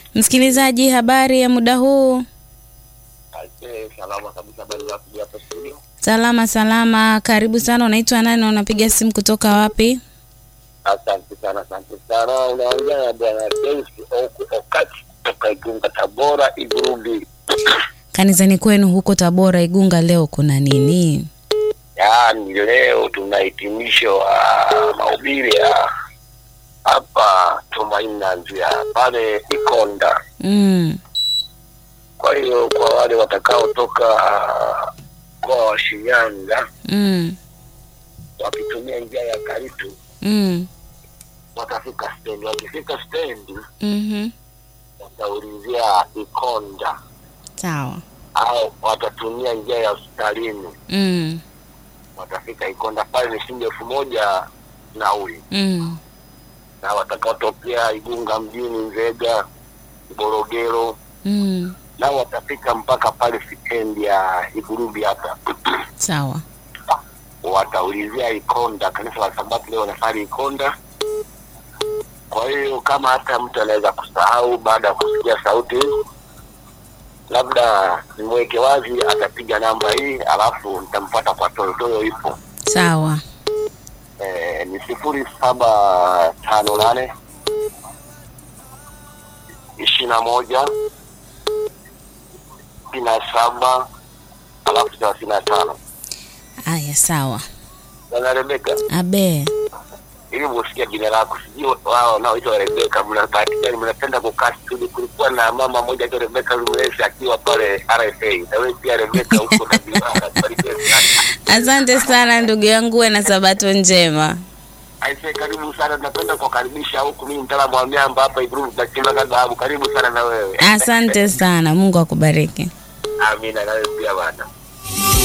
Msikilizaji, habari ya muda huu? Aise, salama kabisa. Habari za kuja hapa studio? Salama salama, karibu sana. Unaitwa nani na unapiga simu kutoka wapi? Asante sana, asante sana. Unaongea na bwana Deus Oku Okati kutoka Igunga, Tabora, Igurubi. Kanisani kwenu huko Tabora Igunga, leo kuna nini? Yaani leo tuna hitimisho wa mahubiri ya hapa Tumaini na Njia pale Ikonda. Mm. Kwa hiyo kwa wale watakaotoka mkoa wa Shinyanga Mm. wakitumia njia ya Karitu Mm. watafika stendi. Wakifika stendi Mhm. wataulizia Ikonda Sawa. au watatumia njia ya hospitalini, Mm. watafika Ikonda pale ni shilingi elfu moja nauli, Mm. na watakaotokea Igunga mjini, Nzega, Morogoro Mm. nao watafika mpaka pale stendi ya Igurubi hapa Sawa. wataulizia Ikonda. Kanisa la Sabato leo wanasali Ikonda. Kwa hiyo kama hata mtu anaweza kusahau baada ya kusikia sauti, labda nimweke wazi, atapiga namba hii, alafu nitampata kwa toyo toyo, ipo Sawa. e, ni sifuri saba tano nane ishirini na moja sitini na saba alafu thelathini na tano. Aya, sawa. Bwana Rebeka, Abe. ili usikia jina lako, sijui wao wanaoitwa Rebeka, mna bahati gani mnapenda kukaa studio? Kulikuwa na mama mmoja aitwa Rebeka Lumlesi akiwa pale RFA, na wewe pia Rebeka huko na Biwara, barikiwe sana. Asante sana ndugu yangu, uwe na sabato njema. Aise, karibu sana, napenda kuwakaribisha huku. Mimi mtaalamu wa miamba hapa Iburu, tunachimba dhahabu. Karibu sana na wewe. Asante sana, Mungu akubariki. Amina, na wewe pia bwana.